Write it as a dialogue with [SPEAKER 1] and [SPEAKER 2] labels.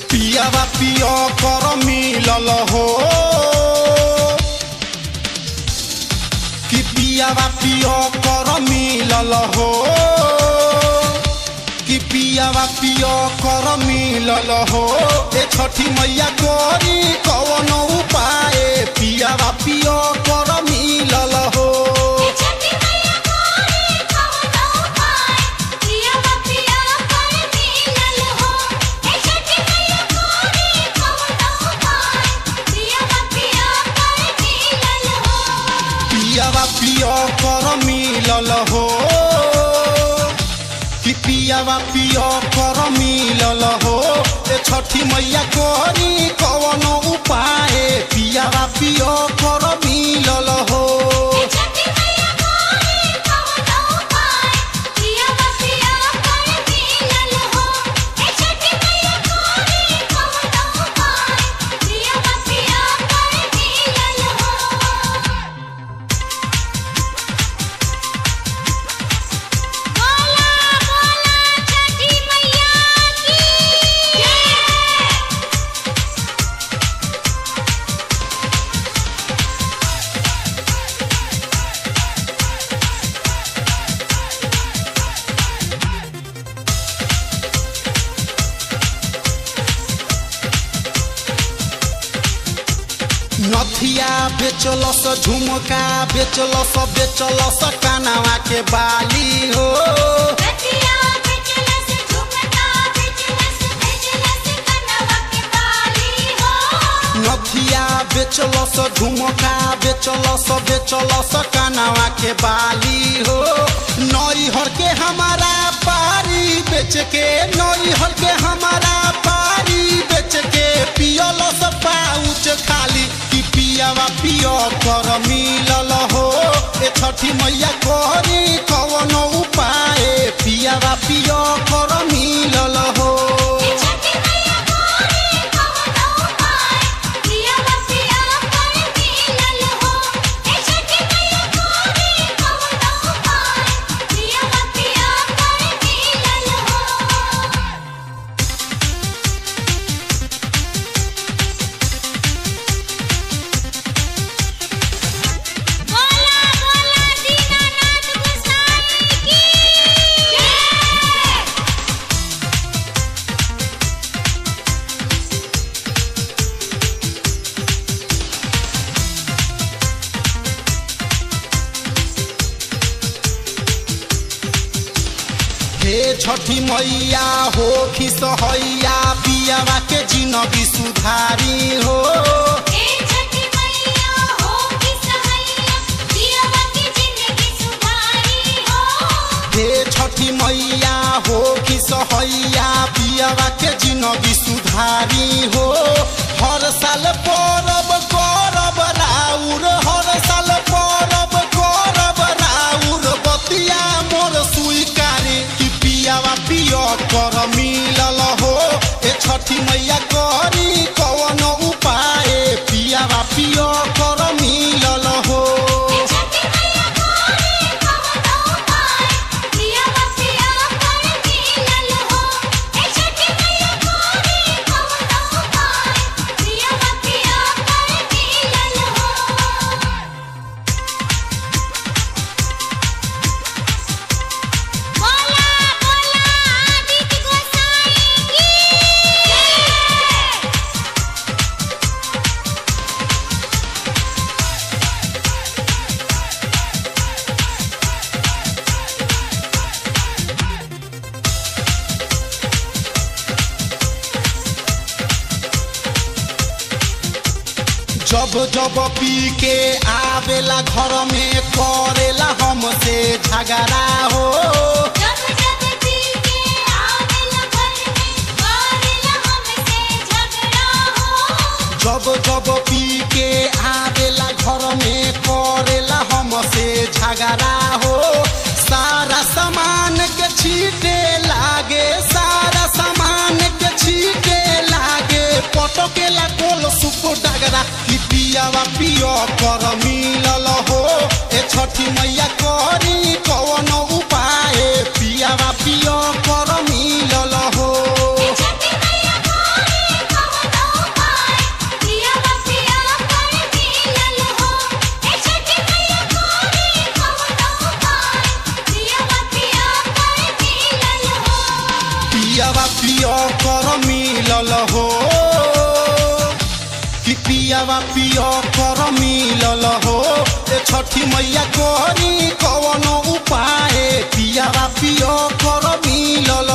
[SPEAKER 1] पियावा पियो कर मिलल हो कि पियावा पियो कर मिलल हो कि पियावा पियो कर मिलल हो ए छठी मैया करी कवन उपाय पियावा पियो कर मिलल हो
[SPEAKER 2] छठी मैया कोरी कवनो उपाय पियावा पिया कर मिलल हो ए छठी मैया कोरी कवनो उपाय पियावा पिया कर मिलल हो
[SPEAKER 1] पियावा पियो कर मिलल हो कि पियावा पियो कर मिलल हो ए छठी मैया करी कवन उपाय पियावा पियो कर मिलल हो
[SPEAKER 2] छठी मैया कोरी कवनो उपाय पियावा पिया कर मिलल हो ए छठी मैया कोरी कवनो उपाय पियावा पिया कर मिलल हो बोला बोला छठी मैया की जय
[SPEAKER 1] नथिया बेचलस झुमका बेचलस बेचलस कानावा के बाली हो
[SPEAKER 2] रतिया बेचलस झुमका बेचलस बेचलस कनवा के बाली हो
[SPEAKER 1] नथिया बेचलस झुमका बेचलस बेचलस कानावा के बाली हो नैहर के हमारा पारी बेच के नैहर के हमारा पारी बेच के पियलस पाउच खाली कि पियावा पियो कर मिलल हो ए छठी मैया करी कवन उपाय पियावा पियो कर मिलल हो
[SPEAKER 2] छठी मैया कोरी कवनो उपाय पियावा पिया कर मिलल हो ए छठी मैया कोरी कवनो उपाय पियावा पिया कर मिलल हो बोला बोला दीनानाथ गोसाई की जय
[SPEAKER 1] हे छठी मैया हो खिसहैया पियावा के जिनगी सुधारी हो
[SPEAKER 2] ए छठी मैया हो कि सहैया पियावा की जिंदगी सुधारी हो
[SPEAKER 1] हे छठी मैया हो खिसहैया पियावा के जिनगी सुधारी हो हर साल परब करब राउर हर साल परब करब राउर बतिया मोर स्वीकारी कि पियावा पियो कर मिलल हो ए छठी मैया करी कवन उपाय पियावा पियो कर मिलल हो
[SPEAKER 2] छठी मैया कोरी कवनो उपाय पियावा पिया कर मिलल हो ए छठी मैया कोरी कवनो उपाय पियावा पिया कर मिलल हो बोला बोला आदित्य गोसाई की जय
[SPEAKER 1] जब जब पी के आवेला घर में करेला हमसे झगड़ा हो
[SPEAKER 2] जब जब पी के आवेला घर में करेला हमसे झगड़ा हो
[SPEAKER 1] जब जब पी के आवेला घर में करेला हमसे झगड़ा हो सारा सामान के छीटे लागे सारा सामान के छीटे लागे पटकेला गोल सुप डगरा कि पियावा पियो कर मिलल हो ए छठी मैया करी कवन उपाय पियावा पियो कर मिलल हो
[SPEAKER 2] छठी मैया कोरी
[SPEAKER 1] पियावा पियो कर मिलल हो कि पियावा पियो कर मिलल हो ए छठी मैया करी कवन उपाय पियावा पियो कर मिलल